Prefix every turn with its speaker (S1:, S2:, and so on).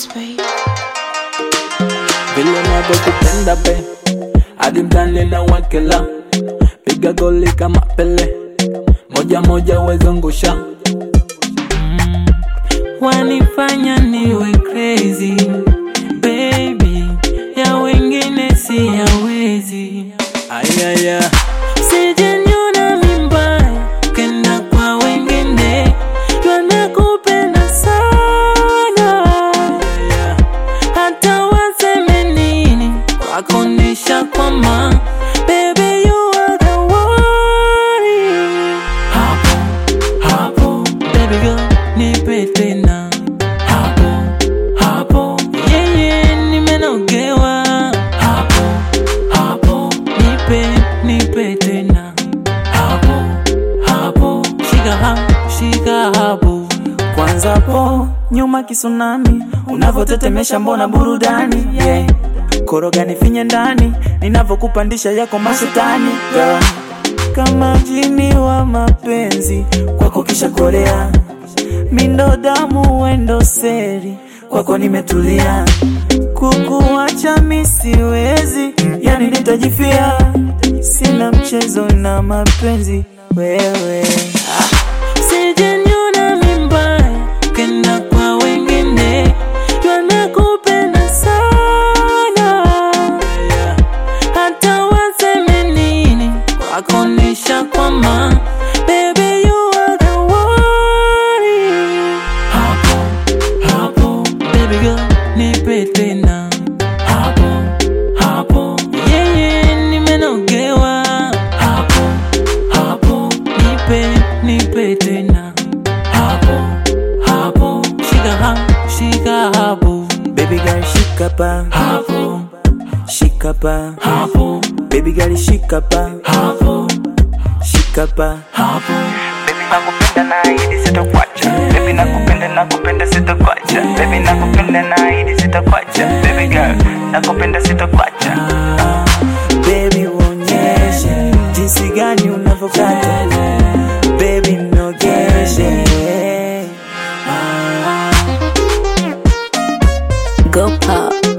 S1: Keys, babe.
S2: vile navyokupenda be hadi mtani na wakela piga goli kama pele moja moja wezungusha mm. wanifanya niwe crazy baby ya wengine si yawezi ayaya sijanyona mimba kenda kwa wengine twanakupenda sana yeah hata waseme nini wakonesha kwama baby you are the one hapo hapo baby girl nipe tena hapo hapo yeye nimenogewa hapo hapo nipe nipe tena hapo hapo shika hapo shika hapo
S3: kwanza po nyuma kisunami unavyotetemesha mbona burudani yeah. koroga nifinye ndani ninavyokupandisha yako mashetani yeah. kama jini wa mapenzi kwako kisha korea mindo damu wendo seri kwako nimetulia kukuacha misiwezi yani nitajifia sina mchezo na mapenzi wewe
S2: sijanyona mimba kenda kwa wengine twanakupenda sana hata waseme nini wakonesha kwama baby you are the one hapo hapo baby girl nipe tena hapo hapo yeye nimenogewa hapo hapo nipe nipe tena hapo hapo shika hapo shika hapo
S3: baby girl shika pa
S2: hapo
S3: shika pa
S2: hapo
S3: baby girl shika pa
S2: hapo
S3: shika pa
S2: hapo
S4: Baby nakupenda na hidi sitakuacha Baby nakupenda nakupenda sitakuacha Baby nakupenda na hidi sitakuacha Baby girl nakupenda sitakuacha
S3: baby uonyeshe jinsi gani unavyokata baby mnogeshe
S1: Go pop.